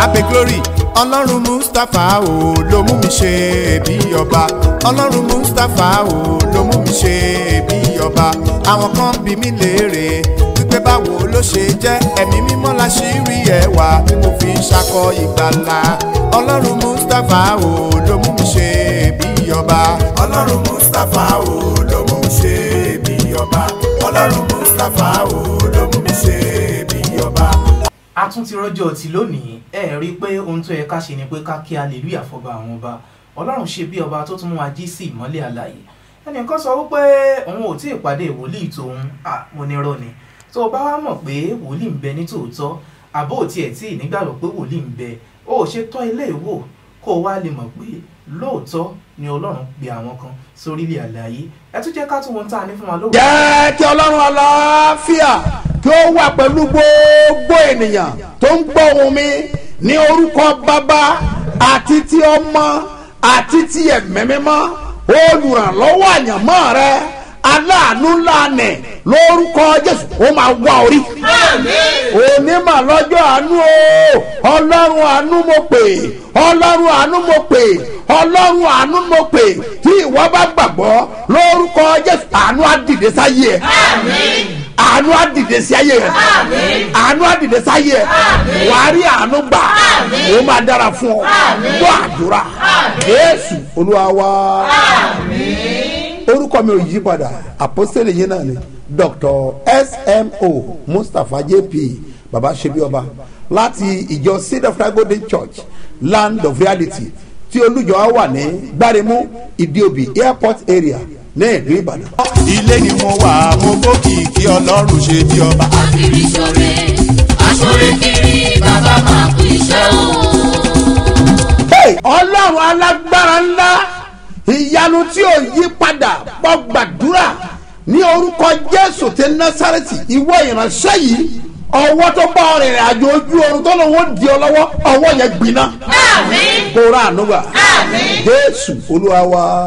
abe glory ọlọ́run mustapha o ló mú mi ṣe bí ọba ọlọ́run mustapha o ló mú mi ṣe bí ọba àwọn kan bí mi léèrè wípé báwo ló ṣe jẹ́ ẹ̀mí mímọ́ la ṣì rí ẹwà tí mo fi ń ṣakọ ìgbàlà ọlọ́run mustapha o ló mú mi ṣe bí ọba ọlọ́run mustapha o ló mú mi ṣe bí ọba ọlọ́run mustapha o ló mú mi ṣe bí ọba a tún ti rọjò tí lónìí ẹ rí i pé ohun tó yẹ ká ṣe ni pé ká kí hallelujah fọba àwọn ọba ọlọ́run ṣe bí ọba tó tún mú wa jí sí ìmọ́lẹ̀ àlàyé ẹnìkan sọ wípé òun ò tí ì pàdé wòlíì tòun à mo ní rọ ni tó o bá wá mọ̀ pé wòlíì ń bẹ ní tòótọ́ àbó ò tiẹ̀ tí ì nígbàgbọ́ pé wòlíì ń bẹ o ò ṣe tọ́ ilé ìwò kó o wá lè mọ̀ pé lóòótọ́ ni ọlọ́run pe àwọn kan sórílẹ̀ àlàyé ẹ tún jẹ́ ká tún wọn tá a ní fún wa lówó. jẹ́ kí ọlọ́run àlàáfíà kí ó wà pẹ̀lú gbogbo ènìyàn tó ń gbọ́ ohùn mi ní orúkọ bàbá àti ti ọmọ àti ti ẹ̀mẹ́ mímọ́ olùrànlọ́wọ́ àyànmọ́ rẹ aláàánú ńlá nẹ̀ lórúkọ jésù ó máa wá orí. onímọ̀ lọ́jọ́ àánú o ọlọ́run àánú mo pè ọlọ́run àánú mo pè ọlọ́run àánú mo pè tí ìwọ bá gbàgbọ́ lórúkọ jésù àánú á dìde sáyé ẹ àánú á dìde sí ayé rẹ àánú á dìde sáyé ẹ wàá rí àánú gbà ó máa dára fún ọ gbọ́ àdúrà jésù olúwa wá orúkọ mi ò yí padà àpọ́sítélì yín náà ni dr smo mustapha jp baba sebioba láti ìjọ seed of God golden church land of reality tí olùjọ á wà ní gbáremú ìdíòbí airport area ní ìlú ìbàdàn. ilé ni mo wà mo gbókìkí ọlọ́run ṣe bí ọba. akiri ṣore aṣore kiri bàbá máa kú iṣẹ́ o. Hey, ọlọ́run alágbára ńlá ìyanu tí ò yí padà bọ́ gbàdúrà ní orúkọ jésù ti násàrẹ́tì ìwọ ìránṣẹ́ yìí ọwọ́ tó bá ọ rìnrìn àjò ojú oorun tó lọ́wọ́ di ọ lọ́wọ́ ọwọ́ yẹn gbiná àmín kó rà ànúgbà àmín jésù olúwa wa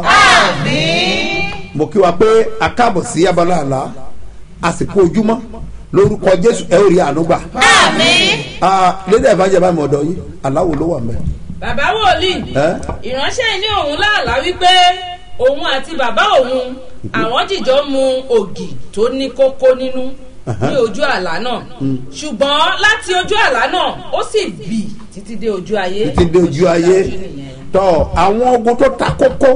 àmín. mo kí wa pé a káàbọ̀ sí abala àlá àsìkò ojúmọ́ lórúkọ jésù ẹ ó rí ànúgbà àmín. lédè ìbàjẹ́ bá mi ọ̀dọ̀ yìí aláwo ló wà mẹ́. bàbá wòlíì ẹ́ ìránṣẹ́ yìí ní òun láàlá wípé òun àti bàbá òun àwọn jìjọ mu ògì tó ní kókó nínú ní ojú àlá náà ṣùgbọ́n láti ojú àlá náà ó sì bì títí dé ojú ayé títí dé ojú ayé tọ àwọn ogun tó ta kókó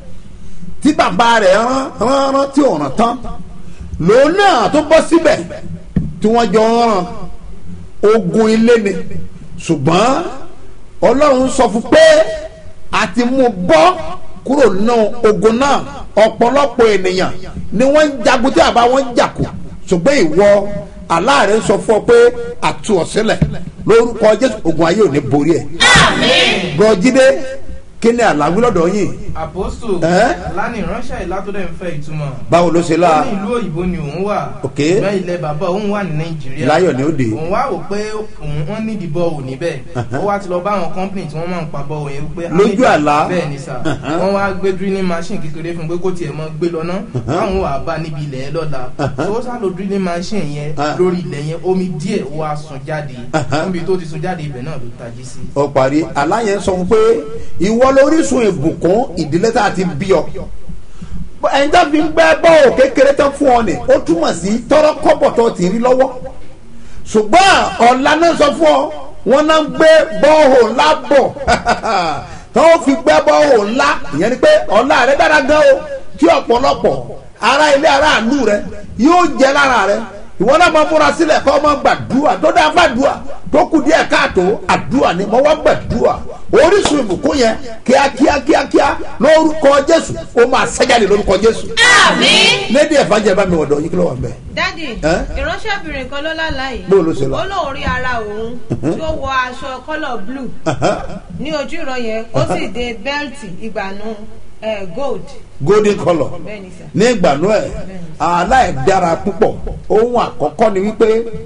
tí bàbá rẹ̀ rán rán rán tí ò rán tán lòun náà tó bọ́ síbẹ̀ tí wọ́n jọ ń rán ogun ilé ni ṣùgbọ́n ọlọ́run sọ fún pé a ti mú bọ́ kúrò nínú ogun náà ọ̀pọ̀lọpọ̀ ènìyàn ni wọ́n ń jagun tí àbá wọn ń jàkó ṣùgbọ́n ìwọ aláàrẹ sọ fún ọ pé àtú ọ sílẹ̀ lórúkọ jésù ogun ayé ò ní borí ẹ̀ bọ́jídé kí ni àlàwí lọ́dọ̀ yìí àpòsù Ẹ́? lánìí ránṣẹ́ ìlàtọ́dẹ̀ ń fẹ́ ìtumọ̀ báwo ló ṣe ó láà ní ìlú òyìnbó ni òun wà Ok. bẹ́ẹ̀ ilẹ̀ bàbá òun wà ní nàìjíríà Láyọ̀ ni ó dé. òun wá wò pé òun wọ́n ní ìdìbò òun níbẹ̀ ó wá ti lọ bá àwọn company tí wọ́n máa ń pa bọ́ òun yẹn pé a Lójú ní- àlá? bẹ́ẹ̀ ni sà wọ́n wá gbé drilling machine kékeré fún un pé kó tiẹ̀ mọ́ gbé lọ ná káwọn wà bá níbi ilẹ̀ yẹn lọ́la tó sá lo drilling machine yẹn Ah. lórí ilẹ̀ yẹn omi díẹ̀ ó wá sun jáde níbi tó ti sun jáde ibẹ̀ náà ló tají sí. ó parí aláyẹn sọ fún pé ìwọ lórísun ìbùkún ìdílé tá a ti bí ọ ẹni tó fi ń gbẹ́ bọ́ọ̀ kékeré tán fún ọ ni ó túmọ̀ sí tọrọ kọ́bọ̀ tó ti rí lọ́wọ́ ṣùgbọ́n ọ̀la náà sọ fún ọ wọn náà ń gbé bọ́ọ̀hò ńlá bọ̀ tó fi gbẹ́ bọ́ọ̀hò ńlá ìyẹn ni pé ọ̀la rẹ dára gan o tí ọ̀pọ̀lọpọ̀ ara ilé ara àánú rẹ yóò jẹ lára rẹ ìwọ náà máa múra sílẹ̀ kọ́ máa gbàdúrà tó dáa fàdúrà tó kù díẹ̀ káàtó àdúrà ni mo wá gbàdúrà orísun ìbùkún yẹn kíákíá kíákíá lórúkọ jésù ó máa ṣẹ́jáde lórúkọ jésù àmín. lédi ẹ̀fà jẹ́ bá mi wọ̀dọ̀ yìí kí ló wà bẹ́ẹ̀. dádì Ẹ́? ìránṣẹ́bìnrin kan ló lálàá yìí Bó ló ṣe lọ? ó lóun rí ara òun tí ó wọ aṣọ kọ́lọ̀ blue ní ojú ìran yẹn ó sì dé bẹ́ẹ̀tì ìgbànú eh, gold golden colour bẹ́ẹ̀ ni sà. ní ìgbàanú ẹ̀ aláìdára púpọ̀ ohun àkọ́kọ́ ni wípé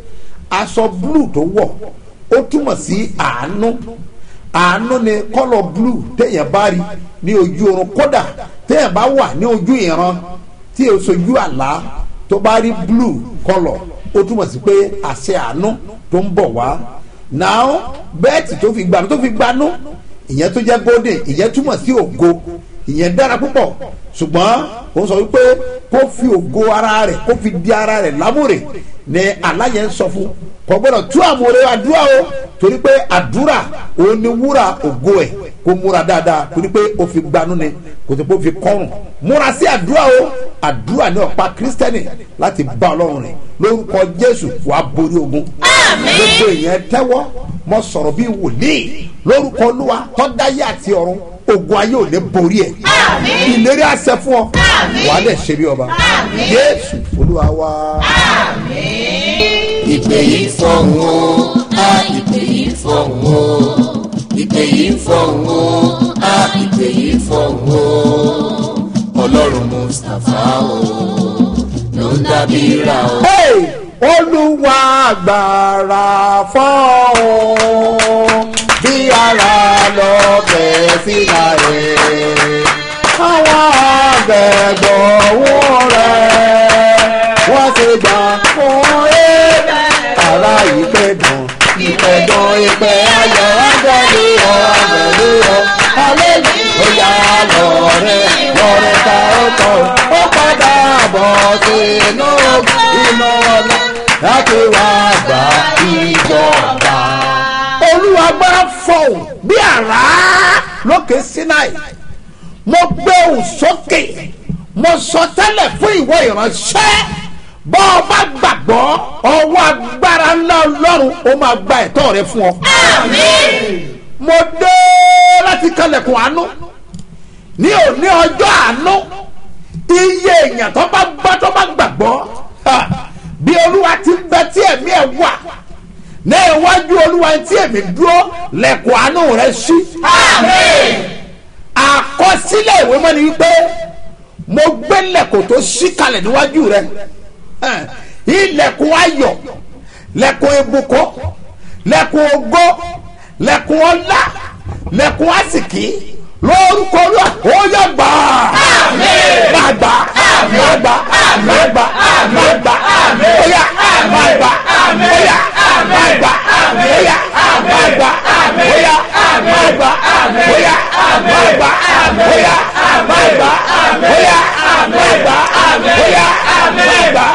aṣọ blue tó wọ̀ ó túmọ̀ sí àánú àánú ni kọ́lọ̀ blue téèyàn bá rí ní ojú oorun kódà téèyàn bá wà ní ojú ìran tí o sojú àlá tó bá rí blue kọ́lọ̀ ó túmọ̀ sí pé àṣẹ àánú tó ń bọ̀ wá now bẹ́ẹ̀tì tó fi gbanú tó fi gbanú ìyẹn tó jẹ́ golden ìyẹn túmọ̀ sí ògo ìyẹn dára púpọ̀ ṣùgbọ́n ó sọ wípé kó fi ògo ara rẹ̀ kó fi di ara rẹ̀ lámúre ni aláyẹ ń sọ fún kò gbọ́dọ̀ tú àmúre àdúrà o torí pé àdúrà òun ni wúrà ògo ẹ̀ kó múra dáadáa torí pé ó fi gbanú ni kò tó pé ó fi kọrùn múra sí àdúrà o àdúrà ní ọ̀pá kírísítẹ́nì láti bá ọlọ́run rìn lórúkọ jésù wàá borí ogun gbogbo èèyàn tẹ́wọ́ mọ sọ̀rọ̀ bíi wòlíì lórúkọ olúwa tọ́dáyé àti ọ̀run ogun ayé ò lè borí ẹ̀ ìlérí àṣẹ fún ọ wàá lè ṣe bí ọba jésù olúwa wá. ìpè yìí fọ̀hún o a ìpè yìí fọ̀hún o ìpè yìí fọ̀hún o a ìpè yìí fọ̀hún o ọlọ́run mustapha o ló ń dábí ra o. Hey! olúwa agbára fọ́ọ̀hún bí ara lọ bẹ̀ síra rẹ̀ àwọn àgbẹ̀gbọ̀ wọ́n rẹ̀ wọ́n ti gbà fún ẹ̀bẹ̀ ara ìpẹ̀dùn ìpẹ̀dùn ìpẹ̀ ayọ̀ ọ̀gbẹ̀lú ọ̀gbẹ̀lú ọ̀ aleluya lọ́rẹ̀ lọ́rẹ̀ ta ọkọ̀ ó padà bọ̀ sínú iná ọ̀la láti wá gba ìjọba. olúwa gbọ́dọ̀ fọ̀hún bí àrá lókè sinai mo gbé òun sókè mo sọ tẹ́lẹ̀ fún ìwọ ìránṣẹ́ bọ́ ọ bá gbàgbọ́ ọwọ́ agbára ńlá ọlọ́run ó máa gba ẹ̀tọ́ rẹ fún ọ. mo dé láti kalẹ̀kùn àánú ní òní ọjọ́ àánú iye èèyàn tó bá gbọ́ tó bá gbàgbọ́ ha, bí olúwa ti ń bẹ tí ẹ̀mí ẹ̀ wà ní iwájú olúwa tí èmi dúró lẹ̀kùn àánú rẹ sí. àkọsílẹ̀ ìwé mọ́ni wípé mo gbé lẹ̀kùn tó ṣí kalẹ̀ níwájú rẹ Eh, ilẹ̀kùn ayọ̀ lẹ̀kùn ìbùkún lẹ̀kùn ògo lẹ̀kùn ọlá lẹ̀kùn àsìkí lórúkọ olúwa ó yẹ gbà máa gbà máa gbà máa gbà máa gbà óyà máa gbà óyà máa gbà óyà máa gbà óyà máa gbà óyà máa gbà óyà máa gbà óyà máa gbà óyà máa gbà.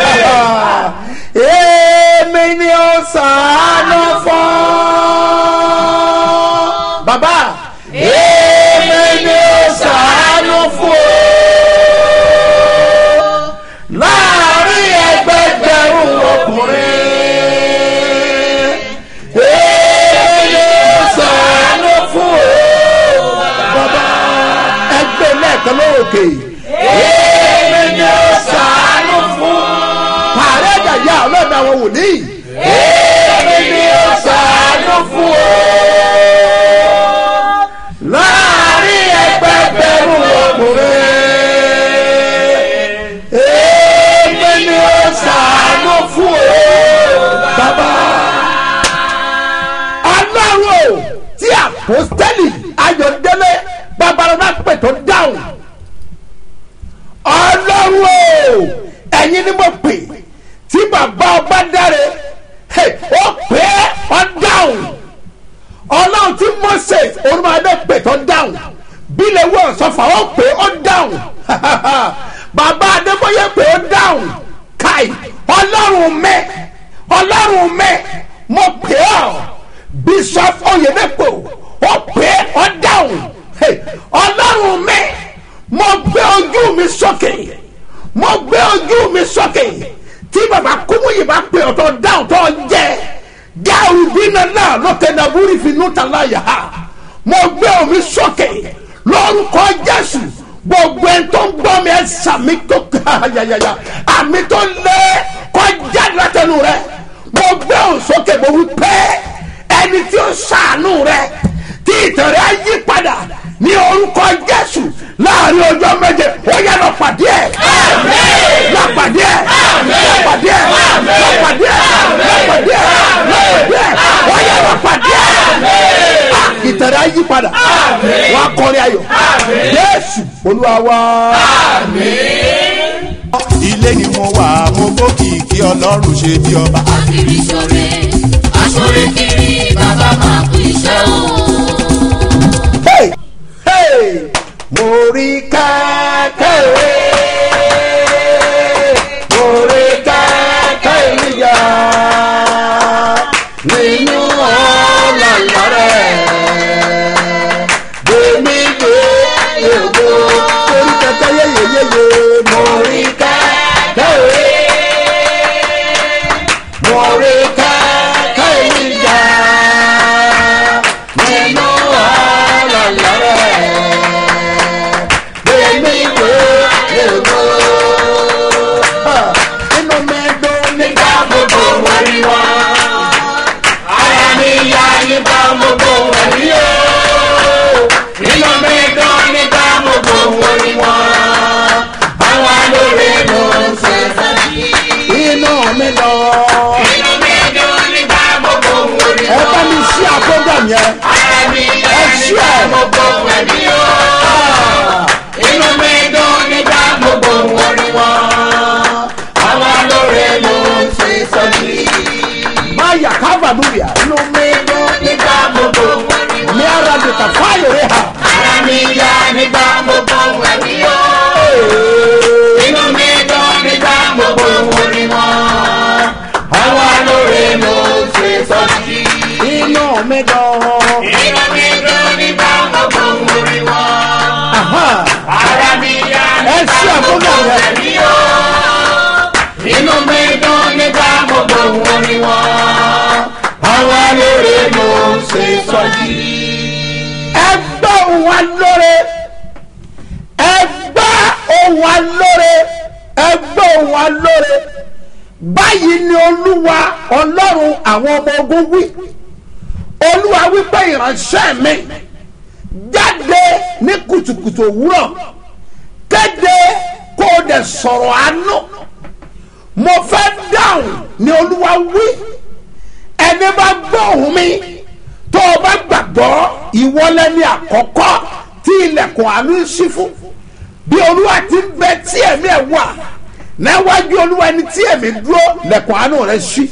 èmi ni ó sàánú fún bàbá èmi ni ó sàánú fún o láàrin ẹgbẹgbẹ̀rún ọkùnrin èmi ni ó sàánú fún o bàbá ẹgbẹ́ lẹ́ẹ̀kan lóòkè èmi ni ó sàánú fún pàrẹ́ gàyà ọlọ́dà àwọn wòlíì èmi ni ó sàánú fún o láàrin ẹgbẹgbẹ̀rún ọkùnrin èmi ni ó sàánú fún o bàbá ọlọ́run o tí àpòstẹ́lì ayọ̀dẹ́lẹ̀ babalọ́lá pè tó dáhùn ọlọ́run o ẹ̀yin ni mo pè tí bàbá ọba dáre hey, ó pè é ọ dáhùn ọlọ́run tí moses olùmọ̀ọ́dẹ pè tó dáhùn bílẹ̀ wọ̀ sọ́fà ó pè ó dáhùn bàbá adébóyè pè ó dáhùn káì ọlọ́run mẹ́ ọlọ́run mẹ́ mo pè ọ́ bishop oyedepo ó pè ó dáhùn Hey, ọlọ́run mẹ́ mo gbé ojú mi sókè mo gbé ojú mi sókè tí bàbá kúmúyì bá pè ọ́ tó dáhùn tó jẹ́ gáàrú bínú náà lókè nàbúrì finú tàlá yà á mo gbé omi sókè lórúkọ jésù gbogbo ẹni tó ń gbọ́ mi ẹ sàmì tó yàyàyà àmì tó lé kọjá látẹnu rẹ mo gbé òun sókè mo wí pé ẹni tí ó sàánú rẹ tí ìtàn rẹ á yí padà ní orúkọ jésù láàrin ọjọ́ méje ó yẹ lọ pàdé ẹ̀ lọ pàdé ẹ̀ lọ pàdé ẹ̀ lọ pàdé ẹ̀ lọ pàdé ẹ̀ lọ pàdé ẹ̀ ó yẹ lọ pàdé ẹ̀ ìtàn rẹ á yí padà wọn á kọrin ayọ̀ jésù olúwa wá. ilé ni mo wà mo gbókìkí ọlọ́run ṣe bí ọba. àkìrí ṣoore aṣọ́rẹ́ kiri bàbá máa kú iṣẹ́ o. Hey! Hey! mo rí kékeré mo rí kékeré níyà nínú ọ̀làlá rẹ̀ gbèmí gbé yòókù torí kẹ̀kẹ́ yéyeyéye mo rí kékeré mo rí kékeré níyà nínú ọ̀làlá rẹ̀ gbèmí gbé yòókù. inú mi dùn nígbà gbogbo wọ́n rí wọn ara mi yá nígbà gbogbo wọ́n rí o inú mi dùn nígbà gbogbo wọ́n rí wọn àwọn alóore ló ń ṣe sábì. inú mi dùn. inú mi dùn nígbà gbogbo wọ́n rí wọn. ẹ bá mi ṣí àkójọ yẹn. ara mi yá nígbà gbogbo wọ́n rí o inú mi dùn nígbà gbogbo wọ́n rí wọn àwọn alóore ló ń ṣe sọ́jí. Maya Kavaduya. Inú mi dùn nígbà gbogbo wọ́n rí wọn. Ní ara di kàfáyò rẹ̀ hà. Ara mi yá nígbà gbogbo wọ́n rí o. Inú mi dùn nígbà gbogbo wọ́n rí wọn. Àwọn alóore ló ń ṣe sọ́jí. Inú mi dùn. Inú mi dùn nígbà gbogbo wọ́n rí wọn. Ara mi yá nígbà gbogbo wọ́n rí o inú mi dùn nígbà gbogbo wọn ni wọn àwọn alóore ló ń ṣe sọjí. ẹgbẹ́ òun alóore ẹgbẹ́ òun alóore ẹgbẹ́ òun alóore báyìí ni olúwa ọlọ́run àwọn ọmọ ogun wí olúwa wípé ìránṣẹ́ mi jáde ní kùtùkùtù òwúrọ̀ kéde kó o dẹ̀ sọ̀rọ̀ àánú mo fẹ́ dáhùn ni olúwa wí ẹni bá gbọ́ ohùn mi tó o bá gbàgbọ́ ìwọlé ní àkọ́kọ́ tí ilẹ̀kùn àánú ń ṣí fún bí olúwa ti ń bẹ tí ẹ̀mí ẹ̀ wà níwájú olúwa ẹni tí ẹ̀mí dúró lẹ̀kùn àánú rẹ̀ ṣí.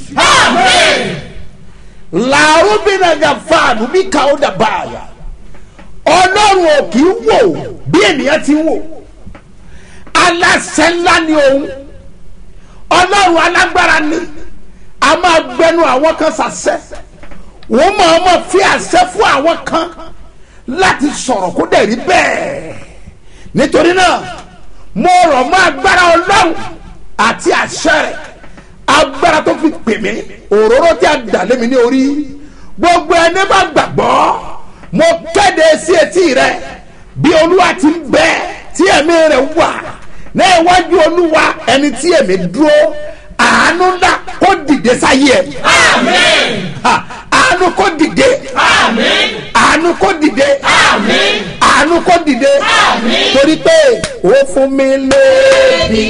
làárọ̀ bí nàgà fáànù bí káwọ́ dàbà àyà ọlọ́run ò kì í wò bí ènìyàn ti ń wò aláṣẹ ńlá ni òun ọlọ́run alágbára ni a máa gbẹnu àwọn kan ṣàṣẹ wọ́n máa ma fi àṣẹ fún àwọn kan láti sọ̀rọ̀ kó dẹ̀ rí bẹ́ẹ̀ nítorí náà mo rọ̀ mọ́ agbára ọlọ́run àti àṣẹ rẹ̀ agbára tó fi pè mí òróró tí a dà lé mi ní orí gbogbo ẹni bá gbàgbọ́ mo kéde sí etí rẹ bí olúwa ti ń bẹ tí ẹ̀mí rẹ̀ wà ní iwájú olúwa ẹni tí èmi dúró àánú ńlá kó dìde sáyé ẹ. Ha, àánú kó dìde. àánú kó dìde. àánú kó dìde. torí pé ó fún mi léèdì.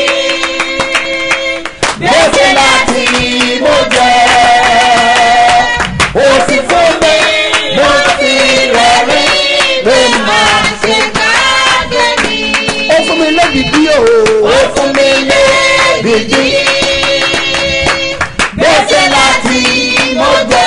gbèsè láti mo jẹ. ó sì fún mi mo sì rẹ̀rìn pé màá ṣe ó fún mi lédìdí o. ó fún mi lédìdí. gbèsè láti mo jẹ.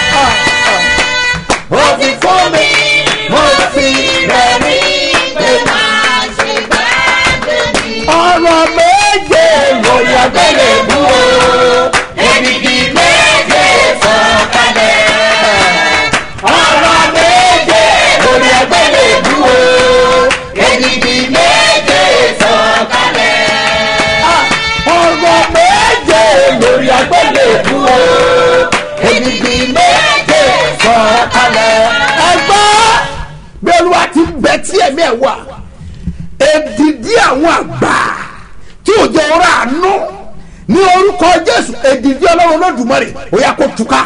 ó fi fún mi mo fi rẹ̀rí pé máa ṣe gbàgbé mi. ọ̀rọ̀ méje lórí abẹ́rẹ́ mú o. èdìdì méje sọ̀kalẹ̀. ọ̀rọ̀ méje lórí abẹ́rẹ́ mú o. èdìdì méje sọ̀kalẹ̀. ọ̀rọ̀ méje lórí abẹ́rẹ́ mú o. èdìdì méje sọ̀kalẹ̀. ẹgbẹ́ bí olúwa ti bẹ tí ẹ̀mí ẹ̀ wà èdìdí àwọn àgbà tí ò jẹ́ ọ̀rọ̀ àánú ní orúkọ jésù èdìdí ọlọ́run olódùmarè ó yá kó túká.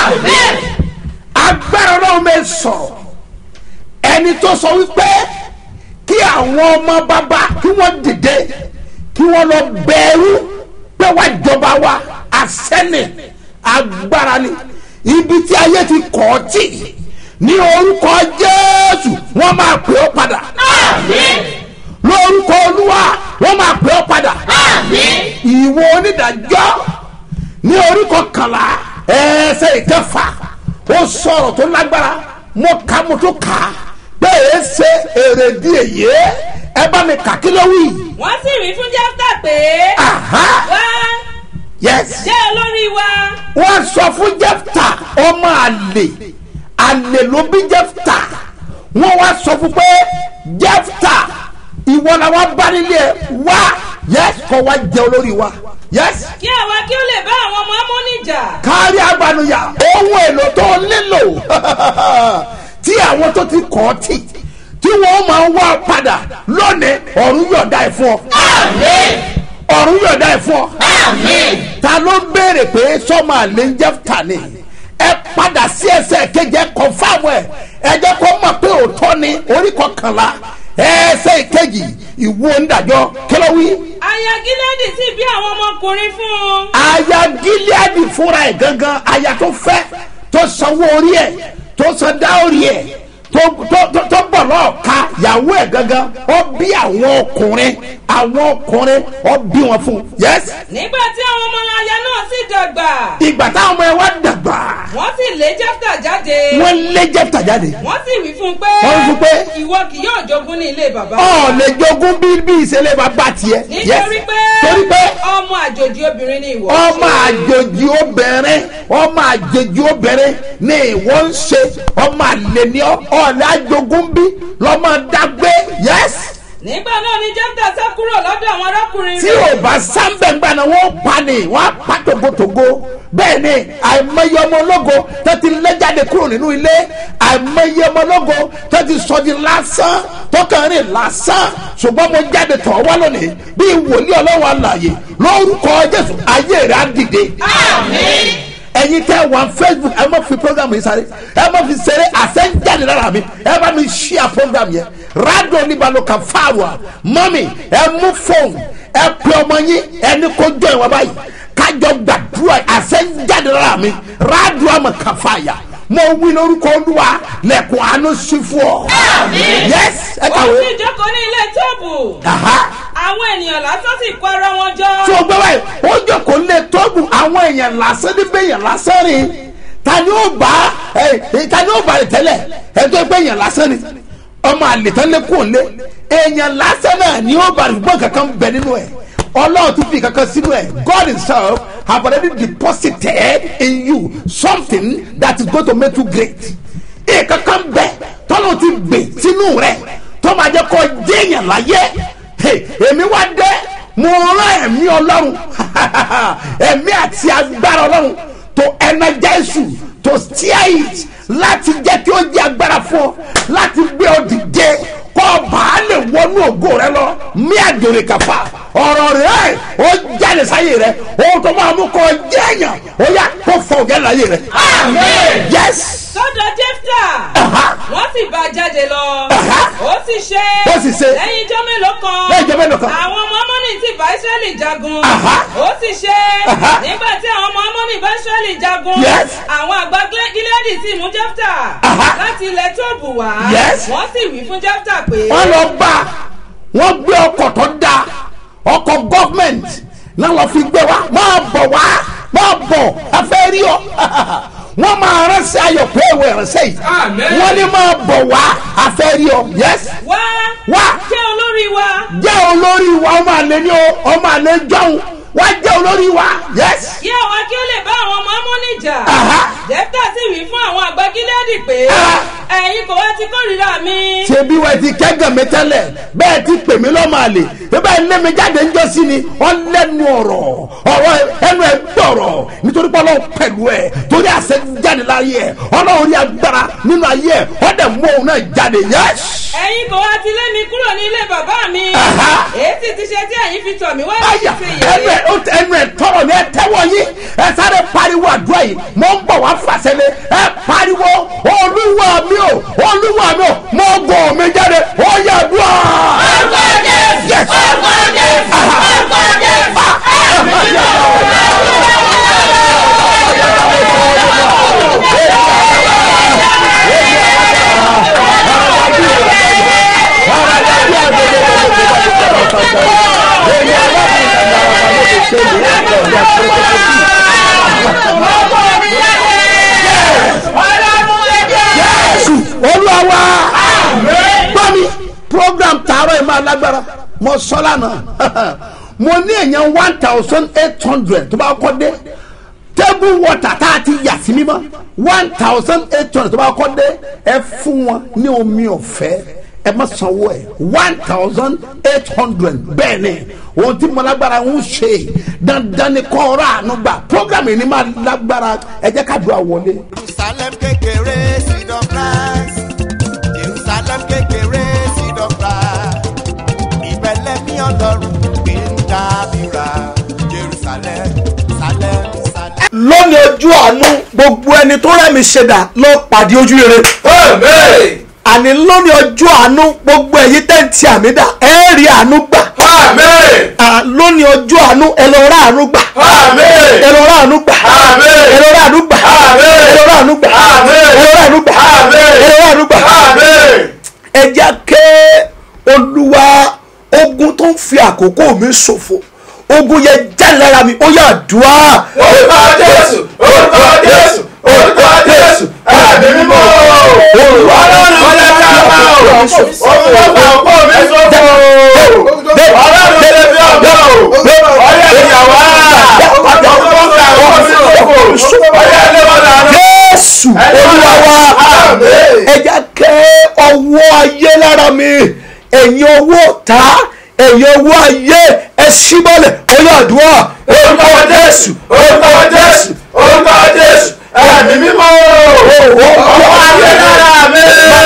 agbára ọlọ́run mi sọ̀rọ̀ ẹni tó sọ wípé kí àwọn ọmọ bàbá kí wọ́n dìde kí wọ́n lọ bẹ̀rù pé wá jọba wa àsẹ́nì agbára ni ibi tí ayé ti kọ̀ ọ́ tì ní orúkọ jésù wọ́n máa pè ọ́ padà lórúkọ olúwa wọ́n máa pè ọ́ padà ìwọ onídàájọ́ ní orí kọkànlá ẹsẹ̀ ìkẹfà ó sọ̀rọ̀ tó lágbára mo kà mo tó kà á bẹ́ẹ̀ ṣe èrèdí èyí ẹ bá mi kà kí ló wí. wọ́n sì wí fún jẹ́fítà pé Aha. wá yes jẹ́ olórí wa wọ́n sọ fún jẹ́fta ọmọ àlè àlè ló bí jẹ́fta wọ́n wá sọ fún pé jẹ́fta ìwọ la wá bá nílé ẹ wá yes kọ́ wá jẹ́ olórí wa yes kí àwa kí ó lè bá àwọn ọmọ amóni jà kárí agbanuya ohun èlò tó nílò tí àwọn tó ti kọ́ ọ tì tí wọ́n máa wá padà lónìí ọ̀run yọ̀ọ̀dá ẹ̀ fún ọ. ọ̀run yọ̀ọ̀dá ẹ̀ fún ọ. ta ló ń béèrè pé sọ́mọ àlè ń jẹ́ tani ẹ padà sí ẹsẹ̀ kejì kọ̀fáàmù ẹ̀ ẹ jẹ́ kó mọ̀ pé òótọ́ ni orí kọkànlá ẹsẹ̀ kejì ìwọ onídàájọ́ kílówí aya gílẹ́dì sì bí àwọn ọmọkùnrin fún un aya gileadi fúnra ẹ̀ gangan aya tó fẹ́ tó sanwó orí ẹ̀ tó san dáórí ẹ̀ tó tó tó- tó bọ̀ lọ́ọ̀ka yàwó ẹ̀ gangan ó bí àwọn ọkùnrin àwọn ọkùnrin ó bí wọn fún yẹs nígbà tí àwọn ọmọ aya náà sì dàgbà ìgbà táwọn ọmọ ẹ wá dàgbà wọ́n sì lé jẹ́fítà jáde wọ́n lé jẹ́pítà jáde wọ́n sì wí fún un pé Wọ́n wí fún un pé, ìwọ kì yóò jogún ní ilé bàbá ọ̀ lè jogún bí bí ìṣẹ̀lẹ̀ bá bá tiẹ̀ yes nítorí pé torí pé ọmọ àjòjì obìnrin ni ìwọ ọmọ àjòjì obìnrin ọmọ àjòjì obìnrin ni ìwọ ń ṣe ọmọ àlè ni ọ ọ̀lẹ́ àjogún bí lọ́mọ dágbé yes nígbà náà ni jẹ́fítà sá kúrò lọ́dọ̀ àwọn arákùnrin tí rẹ̀ ò bá sáńbẹ̀ngbà náà wọ́n pa ni wọ́n á pa togotogo bẹ́ẹ̀ ni àìmọye ọmọ ológo tó ti lé jáde kúrò nínú ilé àìmọye ọmọ ológo tó ti sọ di lásán tó kàn rìn lásán ṣùgbọ́n mo jáde tọ̀ wá lónìí bí wòlíì ọlọ́wọ́ àlàyé lórúkọ jésù ayé rẹ̀ á dìde ẹyin tẹ wọn facebook ẹ má fi program yìí sáré ẹ má fi ṣeré àṣẹjáde lára mi ẹ bá mi ṣíà program yẹn radio níbalò kan fáwọn mọ́mì ẹ mú fóònù ẹ pè ọmọ yín ẹni kó jọ ìwọ báyìí kájọ gbàdúrà àṣẹjáde lára mi radio àmọ kan fàyà mo wí lórúkọ olúwa lẹkùn àánú sí fún ọ. yes ẹ ó kàwé. sì jókòó ní ilé tóòbù Aha àwọn ènìyàn lásán sì kó ara wọn jọ tí o gbé báyìí ó jókòó lé tóògùn àwọn èèyàn lásán níbẹ̀ èèyàn lásán rìn ta ni ó bá ẹ ta ni ó bá rẹ tẹ́lẹ̀ ẹ tó gbé èèyàn lásán ni ọmọ àlètán lé kò lé èèyàn lásán náà ni ó bá rẹ gbọ́n kankan bẹ nínú ẹ ọlọ́run tún fi kankan sínú ẹ God himself have already deposited in you something that is going to make you great ìkankan bẹ tọ́lọ́ ti gbè sínú rẹ tó máa jẹ́ kó jẹ́yàn láyé Hey, èmi wá dé mo rán ẹ̀mí ọlọ́run ẹ̀mí àti agbára ọlọ́run to energize you to steer it láti jẹ́ kí ó jẹ́ agbára fún ọ láti gbé ọ dìde kọ́ ọba á lè wọnú ògo rẹ lọ mí àjòrè kàfà ọ̀rọ̀ rẹ ó jáde sáyé rẹ ohun tó máa mú kọ́ jẹ́yàn ó yà kó fọ ògẹ́ láyé rẹ. yes sọ́dọ̀ jẹ́fítà Aha. wọ́n sì bá a jáde lọ Aha. ó sì ṣe Ó sì ṣe. lẹ́yìn ijọ́ mélòó kan Lẹ́yìn ijọ́ mélòó kan. àwọn ọmọ amọ́nì ti bá israẹli jagun Aha. ó sì ṣe Aha. nígbà tí àwọn ọmọ amọ́nì bá israẹli jagun Yes. àwọn àgbà gílẹ́dì sì mú jẹ́fítà Aha. láti ilẹ̀ tóòbù wá Yes. wọ́n sì wí fún jẹ́fítà pé wọ́n lọ bá wọ́n gbé ọkọ̀ tó da ọkọ̀ gọ́fmẹ̀ntì náà lọ fi gbé wa máa bọ̀ wá máa bọ̀ afẹ́ rí ọ wọ́n máa ránṣẹ́ ayọ̀ pé ìwé ránṣẹ́ yìí wọ́n ní máa bọ̀ wá afẹ́ rí ọ yes wá wá jẹ́ olórí wa jẹ́ olórí wa ọmọ àlè ni o ọmọ àlè jọ̀hún wá jẹ́ olórí wa yes kí àwa kí ó lè bá àwọn ọmọ amọ́nì jà Aha. jẹ́fítà sì wí fún àwọn àgbà gílẹ́dì pé Ah. ẹ̀yin kò wá ti kórìíra mi. ṣebí wẹ́n ti kẹ́gàn mi tẹ́lẹ̀ bẹ́ẹ̀ ti pè mí lọ́mọ àlè bẹ́ẹ̀ lé mi jáde ńjọ́ sí ni wọ́n lẹ́nu ọ̀rọ̀ ọ̀rọ̀ ẹnu ẹ̀ gbọ̀rọ̀ nítorí pé ọlọ́run pẹ̀lú ẹ̀ torí àṣẹ jáde láyé ẹ̀ ọlọ́run rí agbára nínú ayé ẹ̀ wọ́n dẹ̀ mú òun náà jáde yẹ́s. ẹ̀yin kò wá ti lé mi kúrò ní ilé bàbá mi. Aha. èyí sì ti ṣe tí ẹ̀yin fi tọ̀ mí wá Aya láti ṣe ẹnu ẹ̀ yẹ̀yẹ́. ó tẹ- ẹnu ẹ̀ tọrọ ní ẹ tẹ́wọ́ yín ẹ sáré pariwo àdúrà yìí mo ń bọ̀ wá fàṣẹlẹ̀ ẹ pariwo olúwa mi ò olúwa mi ò mo gọ̀ mi jáde ó yẹ àdúrà. Yes. sọ lánàá mo ní èèyàn one thousand eight hundred tó bá kọ́ dé table water tá a ti yà sí mímọ́ one thousand eight hundred tó bá kọ́ dé ẹ fún wọn ní omi ọ̀fẹ́ ẹ má sanwó ẹ one thousand eight hundred bẹ́ẹ̀ ni ohun tí mo lágbára ń ṣe dandan ni kọ́ ọ̀rọ̀ àánú gbà program yìí ni máa lágbára ẹ jẹ́ ká dùn àwọlé. jerusalem kékeré seed of christ jerusalem kékeré seed of christ ìbẹ̀lẹ̀ mi ọlọ́run gbé ń dábìrà jerusalem salem salem. lónìí ojú àánú gbogbo ẹni tó rẹ́mi ṣẹ̀dá lọ pàdé ojú rere. Àmín. àní lónìí ojú àánú gbogbo ẹ̀yin tẹ́ǹtì àmìdá ẹ rí àánú gbà. Àmín. À, lónìí ojú àánú ẹ lọ rà àánú gbà. Àmín. ẹ lọ rà àánú gbà. Àmín. ẹ lọ rà àánú gbà. Àmín. ẹ lọ rà àánú gbà. Àmín. ẹ lọ rà àánú gbà. Àmín. ẹ lọ rà àánú gbà. Àmín. ẹ jẹ́ ké olúwa ogun tó ń fi àkókò mi ṣòfò ogun yẹn já lára mi ó yà dùá. Orúkọ Jésù, orúkọ Jésù, orúkọ Jésù, ẹ̀mí mímọ́. Olúwa lọ́rùn ọjà tí a bá o. Òun ló gbà ọ̀pọ̀ mi sọ́kọ̀ o. Ọlọ́run tẹ̀lé bí ọ̀gá o. Ọyẹ ìyàwó á. Òun ló gbà ọ̀pọ̀ mi sọ́kọ̀. Ọyẹ ilé wọn dànù. jésù olúwa wa Àmín. ẹ jẹ́ ké ọwọ́ ayé lára mi ẹ̀yin owó ta ẹ̀yin owó ayé ẹ síbọ̀lẹ̀ ó yà dùá. Orúkọ Jésù, orúkọ Jésù, orúkọ Jésù, ẹ̀mí mímọ́. Ọwọ́ ayé lára mi.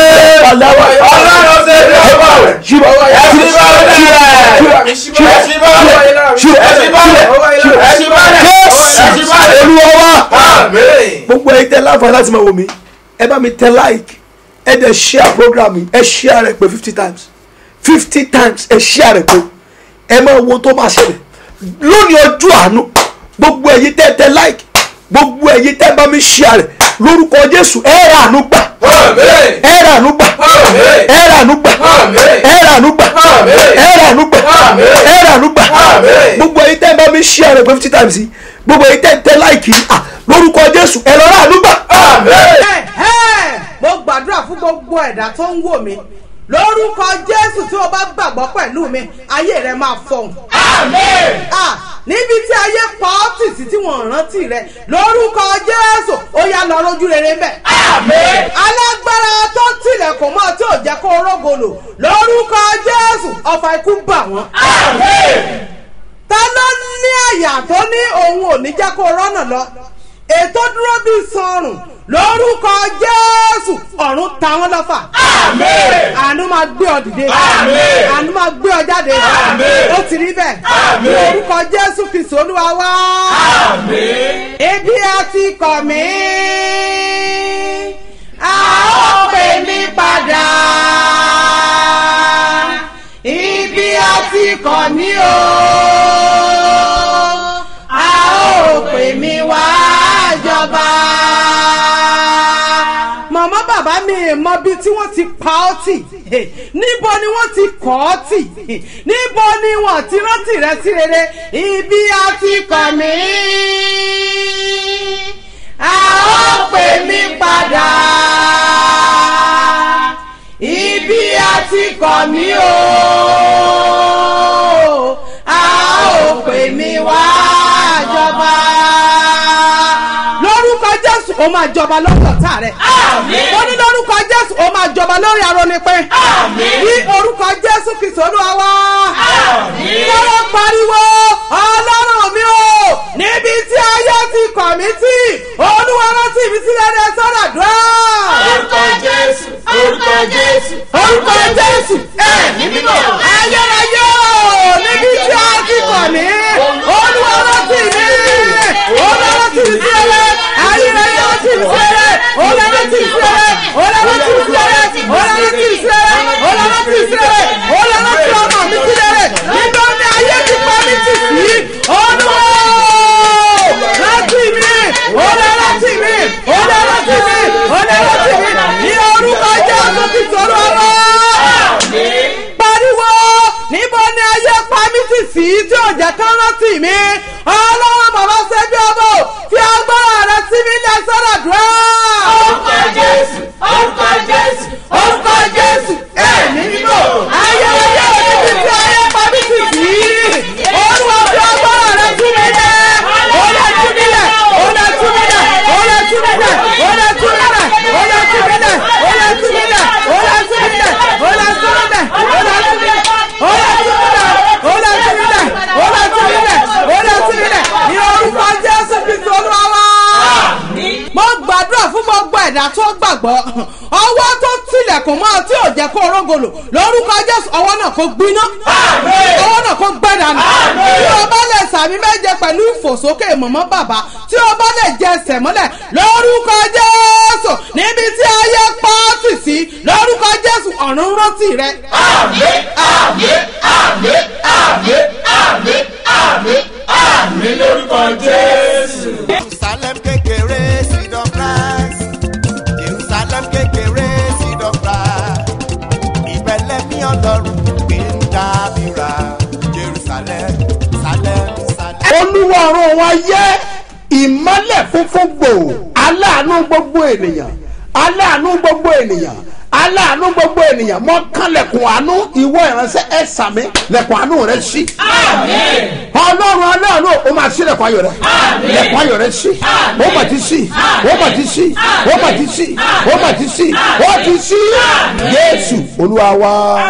Ọlọ́run ṣe bí ọgbà rẹ̀. Ẹ̀sìn bá rẹ̀. Ẹ̀sìn bá rẹ̀. Ẹ̀sìn bá rẹ̀. Ẹ̀sìn bá rẹ̀. Ẹ̀sìn bá rẹ̀. Ẹ̀sìn bá rẹ̀. olúwa wa Àmín. gbogbo ẹ̀yin tẹ láǹfààní láti máa wò mí ẹ bá mi tẹ like ẹ dẹ̀ share program yìí ẹ share rẹ̀ pé fifty times fifty times ẹ share rẹ̀ pé ẹ máa wo tó máa ṣẹlẹ̀ lónìí ọjọ́ àánú gbogbo ẹ̀yin tẹ tẹ like gbogbo ẹ̀yin tẹ bá mi share rẹ̀ lórúkọ jésù ẹ rà àánú gbà Àmín. ẹ rà àánú gbà Àmín. ẹ rà àánú gbà Àmín. ẹ rà àánú gbà Àmín. ẹ rà àánú gbà Àmín. ẹ rà àánú gbà Àmín. gbogbo ẹ̀yin tẹ bá mi share rẹ̀ pé fifty times yìí gbogbo ẹ̀yin tẹ tẹ like yìí ah, lórúkọ jésù ẹ lọ rà àánú gbà. Àmín. Ẹ̀hẹ́! mo gbàdúrà fún gbogbo ẹ̀dá tó ń wò mí lórúkọ jésù tí o bá gbàgbọ́ pẹ̀lú mi ayé rẹ máa fọhùn. Àmín. Ah, níbi tí ayé pa ọ́ tì sí tí wọ́n rántí rẹ lórúkọ jésù ó yá lọ rójú rere mbẹ. Àmín. alágbára tó tilẹ̀kùn mọ́ tí ò jẹ́ kó rógolo lórúkọ jésù ọfà ikú bà wọ́n. Àmín. ta ló ní àyà tó ní òun ò ní jẹ́ kó rọ́nà lọ ètò dúró bíi sọrùn lórúkọ jésù ọ̀run ta wọ́n lọ́fà. Àmín. àánú máa gbé ọ dìde. Àmín. àánú máa gbé ọ jáde. Àmín. ó ti rí bẹ́ẹ̀. Àmín. ní orúkọ jésù kristu olúwa wá. Àmín. ebi a ti kọ̀ mí. a ó pè mí padà. ibi a ti kọ̀ mí o. a ó pè mí wá jọba. màmá bàbá mi mọ bí tí wọ́n ti pa ọ́ tì níbo ni wọ́n ti kọ́ ọ́ tì níbo ni wọ́n ti rántí rẹ sí rere ibi a ti kọ̀ mí a ó pè mí padà ibi a ti kọ̀ mí o a ó pè mí wá jọba lórúkọ jésù ó máa jọba lórí ọ̀tá rẹ̀ Àmín. ó ní lórúkọ jésù ó máa jọba lórí arónípẹ́ Àmín. ní orúkọ jésù kristu olúwa wá Àmín. lọ́wọ́ pariwo ọlọ́run mi o níbi tí ayé ti kọ̀ mí tì olúwa rántí mi sílẹ̀ ní ẹ̀sọ́rọ̀ dùn. Orúkọ Jésù, orúkọ Jésù, orúkọ jésù ẹ̀mí mímọ́. ayérayé o níbi tí a ti kọ̀ mí olúwa rántí mi olúwa rántí mi sílẹ̀ ayérayé rántí mi sílẹ̀ olúwa rántí mi sílẹ̀ olúwa rántí mi sílẹ̀ olúwa rántí mi sílẹ̀ olúwa rántí mi sílẹ̀ olúwa rántí ọmọ mi sílẹ̀ nígbà tí ayé ti pa mí tì sí olúwa rántí mi olúwa rántí mi olúwa rántí mi olúwa rántí mi ní orúkọ jésù ti sọ̀rọ̀ ọ̀rọ̀ pariwo níbo ni ayé pa mí tì sí tí ò jẹ́ kán rántí mi ọlọ́run bàbá ṣẹ́bí ọmọ fi agbára rẹ sí mi ní ẹsẹ̀rẹ̀ dùn. Orúkọ Jésù, orúkọ Jésù, orúkọ jésù ẹ̀mí mímọ́ ayé ayé níbi tí ayé pa mí tì sí gbàgbọ́ ọwọ́ tó tilẹ̀kùn mọ́ tí ò jẹ́ kó rógolo lórúkọ jésù ọwọ́ náà kó gbiná ọwọ́ náà kó gbẹ́dànù tí o bá lè sàmì méje pẹ̀lú ìfòsókè mọ̀mọ́ bàbá tí o bá lè jẹ ẹsẹ̀ mọ́lẹ̀ lórúkọ jésù níbi tí ayé pọ́ọ̀tì sí lórúkọ jésù ọ̀run rántí rẹ. àmín àmín àmín àmín àmín àmín àmín lórúkọ jésù. jerusalem kékeré seed of christ jerusalem kékeré seed of christ ìbẹ̀lẹ̀ mi ọlọ́run gbé ń dábìrà jerusalem salem salem. olúwa ọ̀run wa yẹ ìmọ́lẹ̀ funfun gbò aláàánú gbogbo ènìyàn aláàánú gbogbo ènìyàn aláàánú gbogbo ènìyàn mọ kán lẹ̀kùn àánú ìwọ ìránṣẹ́ ẹ sàmì lẹ̀kùn àánú rẹ sí. ọlọ́run aláàánú o máa sí lẹ̀kùn ayọ̀ rẹ lẹ̀kùn ayọ̀ rẹ sí o mà ti sí o mà ti sí o mà ti sí o mà ti sí o ti sí jésù olúwa wa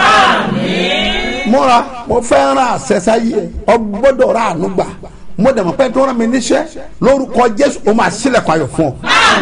múra mo fẹ́ ràn àṣẹṣáyé ọ gbọ́dọ̀ rà àánú gbà mo dẹ̀ mọ̀ pé tó rán mi níṣẹ́ lórúkọ jésù o máa sílẹ̀kùn ayọ̀ fún ọ.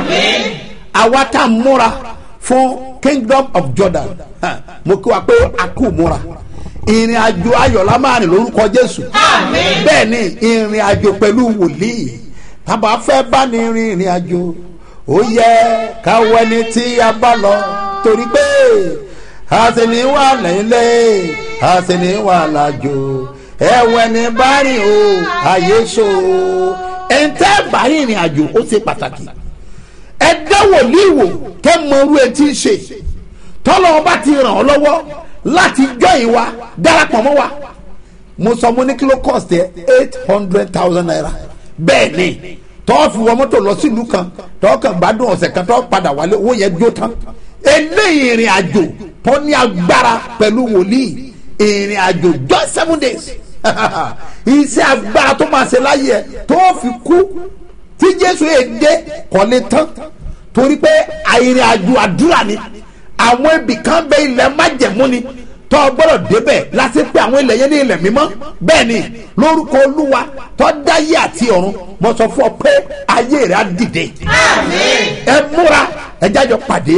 àwa tá a múra fún kingdom of jordan hàn, mo kí wa pé a kú múra ìrìn àjò ayọ̀lá máa rìn lórúkọ jésù bẹ́ẹ̀ ni ìrìn àjò pẹ̀lú wòlíì tábà fẹ́ bá ní rin ìrìn àjò ó yẹ káwọ ẹni tí a bá lọ torí pé a sì ní wà lẹ́lẹ́ a sì ní wà lájò ẹ̀wọ̀n ẹni bá rìn o àyè so ẹ̀ ń tẹ́ bá ìrìn àjò ó ṣe pàtàkì ẹ dá wòlíì wò kẹ́ mọ irú etí ṣe tọ́lọ́ ọba ti ràn ọ́ lọ́wọ́ láti jọ ìwà darapọ̀ mọ́ wa mo sọ mo ní kí ló cost ẹ eight hundred thousand naira bẹ́ẹ̀ ni tọ́ fi wọ mọ́tò lọ sílùú kan tọ́ kàn gbádùn ọ̀sẹ̀ kan tọ́ padà wálé owó yẹn jó tán eléyìí ìrìn àjò tó ní agbára pẹ̀lú wòlíì ìrìn àjò just seven days iṣẹ́ agbára tó máa ṣe láyé ẹ tó fi kú tí jésù yẹn dé kọ́lé tán torí pé àìrìn àjò àdúrà ni àwọn ibì kan bẹ ilẹ̀ májẹ̀mú ni tó o gbọ́dọ̀ débẹ̀ láti pé àwọn ilẹ̀ yẹn ní ilẹ̀ mímọ́ bẹ́ẹ̀ ni lórúkọ olúwa tó dáyé àti ọ̀run mo sọ fún ọ pé ayé rẹ̀ á dìde ẹ múra ẹ jájọ pàdé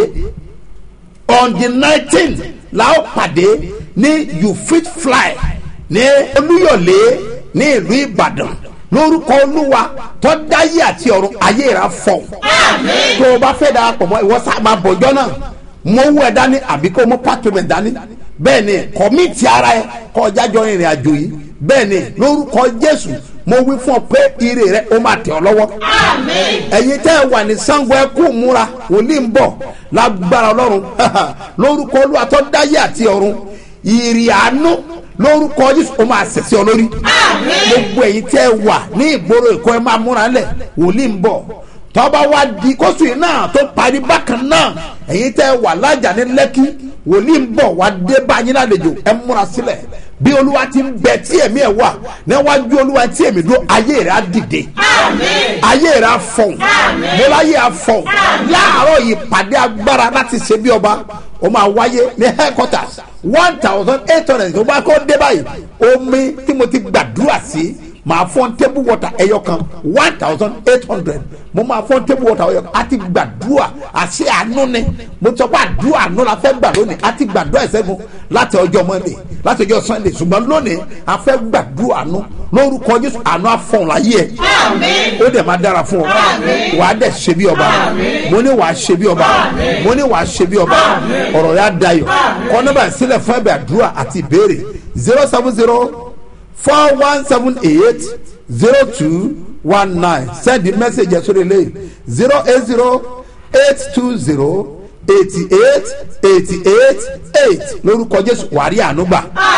on the nineteen la ó pàdé ní you fit fly ní olúyọ̀lé ní ìlú ìbàdàn lórúkọ olúwa tó dáyé àti ọ̀run ayé rẹ̀ á fọ̀ tó o bá fẹ́ darapọ̀ mọ́ ìwọ sábà bọ̀jọ́ náà mo wú ẹ dání àbí kó mo pàtẹ́mẹ̀ dání bẹ́ẹ̀ ni kọ́míìtì ara ẹ kọ́ jájọ ìrìn àjò yìí bẹ́ẹ̀ ni lórúkọ jésù mo wí fún ọ pé ire rẹ ó máa tẹ̀ ọ́ lọ́wọ́ ẹ̀yin tẹ́ ẹ wà ní sango ẹ kú múra wòlíì ń bọ̀ lágbára ọlọ́run lórúkọ olúwa tó dáyé àti ọ̀run ìrì àánú lórúkọ jésù ó máa sẹ̀sẹ̀ ọ lórí gbogbo ẹ̀yin tẹ́ ẹ wà ní ìgboro èkó ẹ máa múra lẹ̀ wòlíì ń bọ̀ tọ́ba wa di kóṣù yìí náà tó parí bákan náà ẹ̀yin tẹ́ wà lájà ní lẹ́kí wòlíì ń bọ̀ wá dé bá yín lálejò ẹ múra sílẹ̀ bí olúwa ti ń bẹ tí ẹ̀mí ẹ̀ wà níwájú olúwa tí èmi dúró ayé rẹ̀ á dìde ayé rẹ̀ á fọ̀hún mọ́láyé á fọ̀hún láàárọ̀ yìí pàdé agbára láti ṣe bí ọba ó máa wáyé ní headquarters one thousand eight hundred tó bá kó dé báyìí omi tí mo ti gbàdúrà sí màá fọ́n table water ẹyọ kan one thousand eight hundred mo máa fọ́n table water ẹyọ kan a ti gbàdúrà àṣẹ àánú ni mo sọ pé àdúrà àánú la fẹ́ gbà lónìí a ti gbàdúrà ìṣẹ́gun láti ọjọ́ monday láti ọjọ́ sunday ṣùgbọ́n lónìí a fẹ́ gbàdúrà àánú lórúkọ jésù àánú àfọ̀n láyé ẹ̀ ó dẹ̀ máa dára fún ọ wàá dẹ̀ ṣe bí ọba mo ní wàá ṣe bí ọba mo ní wàá ṣe bí ọba ọ̀rọ̀ yà dayọ̀ kọ́ nọ́bà sílẹ̀ fún ẹ̀bẹ̀ àdúrà àti ìbéèrè zero seven zero four one seven eight zero two one nine send the message ẹ̀ sórí ilé zero eight zero eight two zero eighty eight eighty eight eight lórúkọ jésù wàrí ànúgbà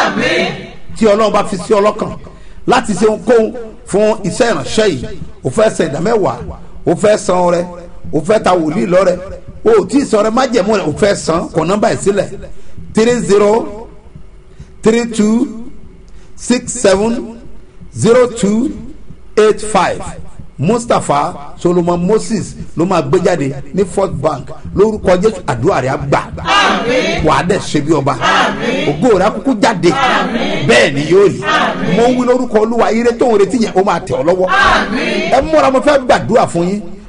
tí ọlọ́run bá fi sí ọlọ́kàn láti ṣe ohunkóhun fún iṣẹ́ ìránṣẹ́ yìí o fẹ́ san ìdámẹ́wàá o fẹ́ san ọrẹ o fẹ́ ta wòlíì lọ́rẹ o ò tí ì san ọrẹ májẹ̀mú rẹ o fẹ́ san kọ nọ́mbà ẹ̀ sílẹ̀ three zero three two six seven zero two eight five mustapha solomon moses ló máa gbé jáde ní first bank lórúkọ jésù àdúrà rẹ á gbà wàá dẹ̀ ṣe bí ọba ògo rẹ á kúkú jáde bẹ́ẹ̀ ni yóò rí mo ń wí lórúkọ olúwa ire tó ń retí yẹn ó máa tẹ̀ ọ́ lọ́wọ́ ẹ múra mo fẹ́ gbàdúrà fún yín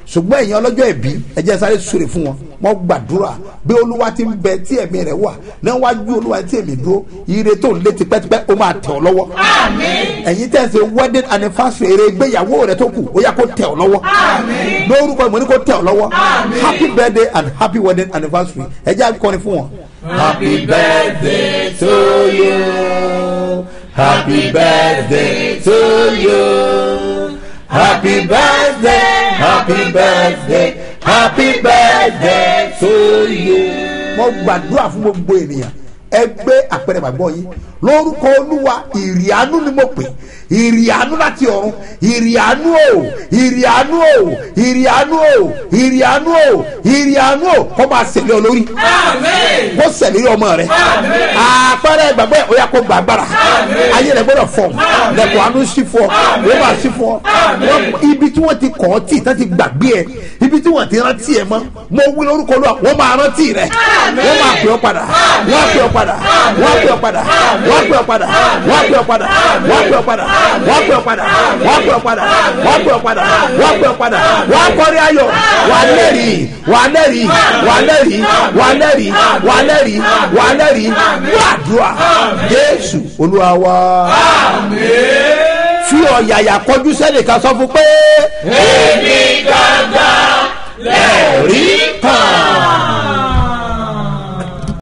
ṣùgbọ́n ẹ̀yin ọlọ́jọ́ ẹ̀bí ẹ jẹ́ sáré súre fún wọn wọ́n gbàdúrà bí olúwa ti ń bẹ tí ẹ̀mí rẹ̀ wà níwájú olúwa tí ẹ̀mí dúró ire tó ń lé tipẹ́tipẹ́ ó máa tẹ̀ ọ́ lọ́wọ́ ẹ̀yin tẹ̀ ṣe wedding anniversary eré ìgbéyàwó rẹ̀ tó kù ó yá kó tẹ̀ ọ́ lọ́wọ́ lórúkọ ìmọ̀ ní kó tẹ̀ ọ́ lọ́wọ́ happy birthday and happy wedding anniversary ẹ jẹ́ akọrin fún wọn. Happy birthday to you. Happy birthday to you. Happy birthday, happy birthday, happy birthday to you. mo gbàdúrà fún gbogbo ènìyàn ẹ gbé àpẹẹrẹ bàgbọ́ yín lórúkọ olúwa ìrìánú ni mo pè ìrìánú láti ọ̀run ìrìánú o ìrìánú o ìrìánú o ìrìánú o ìrìánú o kó máa ṣẹlẹ̀ ọ lórí kó ṣẹlẹ̀ ọmọ rẹ àpẹẹrẹ ìgbàgbọ́ ẹ̀ ó yà kó gbàgbára ayé rẹ gbọ́dọ̀ fọ̀ lẹ́kọ̀ọ́ àánú sí fọ́ ó máa sí fọ́ ibi tí wọ́n ti kọ́ ọ́ tì tán ti gbàgbé ẹ ibi tí wọ́n ti rántí ẹ mọ́ mo wí lórúkọ olúwa wọ́n máa rántí rẹ wọ́n máa pè ọ́ padà wọ́n á pè ọ́ padà wọ́n á pè ọ́ padà wọ́n á pè ọ́ padà wọ́n á pè ọ́ padà wọ́n á pè ọ́ padà wọ́n á pè ọ́ padà wọ́n á pè ọ́ padà wọ́n á pè ọ́ padà wọ́n á pè ọ́ padà wọ́n á kọrin ayọ̀ wà á lẹ́rìí wà á lẹ́rìí wà á lẹ́rìí wà á lẹ́rìí wà á lẹ́rìí wà á lẹ́rìí gbàdúrà jésù olúwa wa fi ọ̀yàyà kọjú sẹ́nìkan sọ fún pé. Èmi